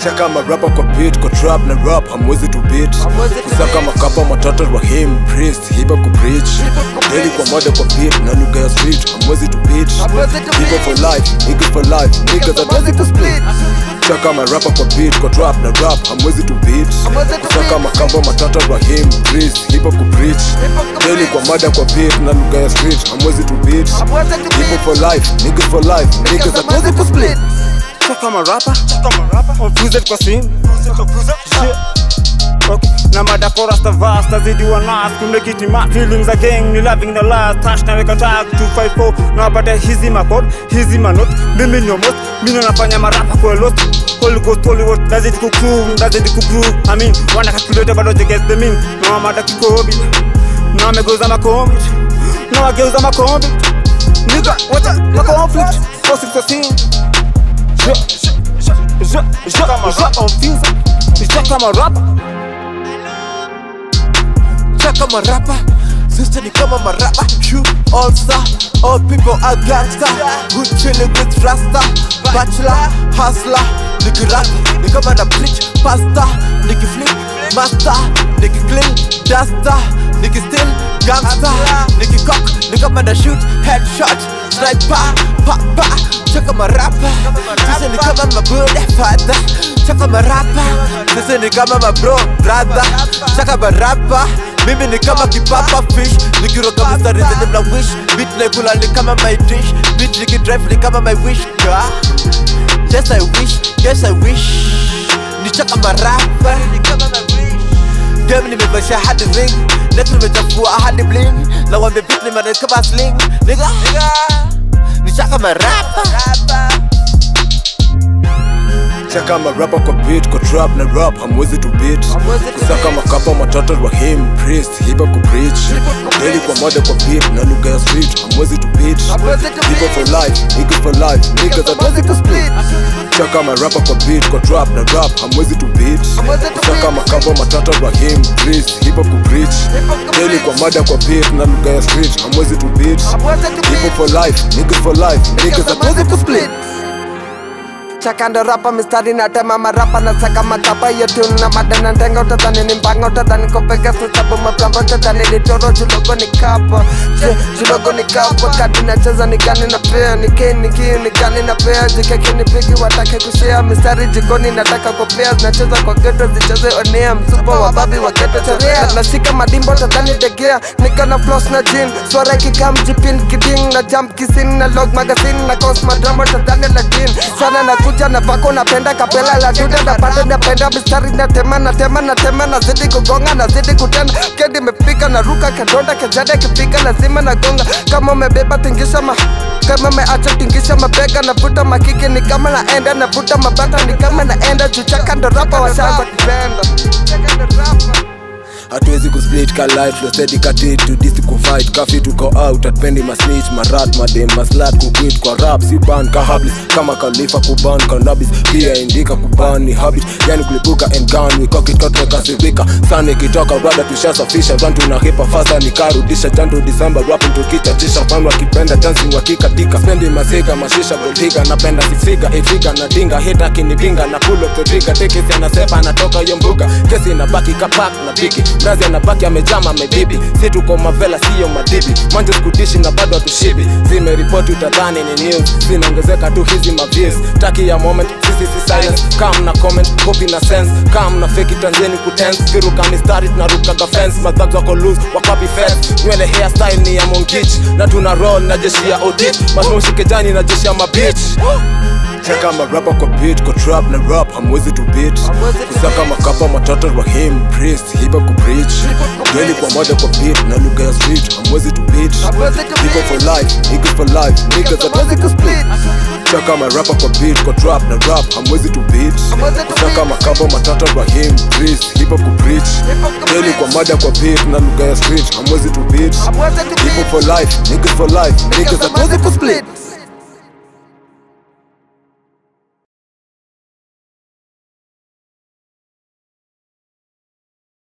chaka marapa kwa beat kwa trap na rap hamwezi tu beat Hamwezi tu kusaka beat. makapa matata rahim priest hiba ku preach daily kwa mada kwa beat na lugha ya street hamwezi tu beat Hamwezi tu people beat. for life niggas for life niggas hatuwezi ku split chaka marapa kwa beat kwa trap na rap hamwezi tu beat Hamwezi tu kusaka beat. makapa matata rahim priest hiba ku preach ku daily preach. kwa mada kwa beat na lugha ya street hamwezi tu beat Hamwezi tu people beat. for life niggas for life niggas hatuwezi ku split kama rapa confused kwa sim Shit. Okay. na madakora stavas tazidi wa nas kumekiti ma feelings again ni loving the last touch na weka tag 254 na baada hizi makod hizi manot mimi ni almost mimi nafanya marapa kwa lost Holy Ghost Holy Ghost nazidi kugroove nazidi kugroove I mean wana calculate bado they get the mean na mada kikobi na wamegeuza makombi na wageuza makombi nigga wacha na conflict 416 Je, je, je, je, je, je, on fuse. Je kama rapper. Check kama rapa Sister ni kama marapa You all star All people are gangster Good chilling with rasta Bachelor, hustler Niki rap, ni kama na bleach Pasta, niki flip Master, niki clean Duster, niki still Gangster, niki cock Ni kama na shoot, headshot Sniper, pa pa Check kama rapa Sister ni kama my brother father Check kama rapa Sister ni kama my bro brother Check kama rapa mimi ni kama kipapa fish nikiroga mistari zenye mna wish bit naikula ni kama my dish bit nikidrive ni kama my wish God. yes i wish yes i wish nichaka marapa game nimevasha hadi ring net nimechafua hadi bling na wambe bit nimana kama sling nigga nichaka marapa chaka marapa kwa beat kwa trap na rap hamwezi tu beat Hamwezi tu kusaka beat. makapa matata rahim priest hiba ku preach daily kwa mada kwa beat na lugha ya street hamwezi tu beat Hamwezi tu people beat. for life niggas for life niggas hatuwezi ku split chaka marapa kwa beat kwa trap na rap hamwezi tu beat Hamwezi tu kusaka beat. makapa matata rahim priest hiba ku preach ku daily preach. kwa mada kwa beat na lugha ya street hamwezi tu beat Hamwezi tu people beat. for life niggas for life niggas hatuwezi ku split chakando rapa mistari na tema marapa na saka makapa yetu na madana ndenga utadhani ni mbanga utadhani kopeka sababu maplamba utadhani ni toro julogo ni kapa Je, julogo ni kapa kadi nacheza ni gani na pea ni kei ni kiu ni gani na pea jikeki ni pigi watake kushea mistari jikoni nataka kopea zinacheza kwa geto zicheze onea msupa wa babi wa geto chorea nashika madimbo utadhani degea nika na floss na jin swara kikam jipin kiding na jump kisin na log magazine na cosma drama utadhani latin sana nakuja na vako napenda kapela la duda napanda napenda mistari na tema na tema na tema na zidi kugonga na zidi kutenda kedi imefika na ruka kadonda kejada kifika lazima na gonga kama umebeba tingisha ma kama umeacha tingisha mabega navuta makiki ni kama naenda navuta mabata ni kama naenda juchaka ndo rapa washaanza kupenda Chaka ndo rapa. hatuwezi kusplit ka life losedi katit tudisi kufight kafi tuko out atpendi masnich marat madem maslat kuquit kwa rap si ban ka hablis kama kalifa kuban kanabis pia indika kuban ni habit yani kulipuka and gun wikokitotekasivika sana ikitoka rada tushasafisha run tunahipa fasa nikarudisha jandu disemba rapin tukichachisha fan wakipenda dancing wakikatika spendi masika mashisha boltiga napenda sisiga ifiga na dinga hita kinipinga na pull up the trigger tekesi anasepa anatoka yo mbuga kesi inabaki kapak na piki mrazi anabaki amejama amebibi si tuko mavela siyo madibi manje skudishi na bado hatushibi zimeripoti utadhani ni news zinaongezeka tu hizi maviews taki ya moment sisi si silence kam na comment copy na sense kam na fake tanzeni kutense viruka mistari tunarukaga fence madhags wako loose wakapi fence nywele hairstyle ni ya monkich na tuna roll na jeshi ya odit masmoshi kejani na jeshi ya mabich cheka marapa kwa beat kwa trap na rap hamwezi tu beat Hamwezi tu kusaka beat. makapa matata rahim priest hiba ku preach daily kwa mada kwa beat na lugha ya street hamwezi tu beat Hamwezi tu people beat. for life niggas for life niggas hatuwezi ku split cheka marapa kwa beat kwa trap na rap hamwezi tu beat Hamwezi tu kusaka beat. makapa matata rahim priest hiba ku preach Hip-hop ku daily preach. kwa mada kwa beat na lugha ya street hamwezi tu beat Hamwezi tu people beat. for life niggas for life niggas hatuwezi ku split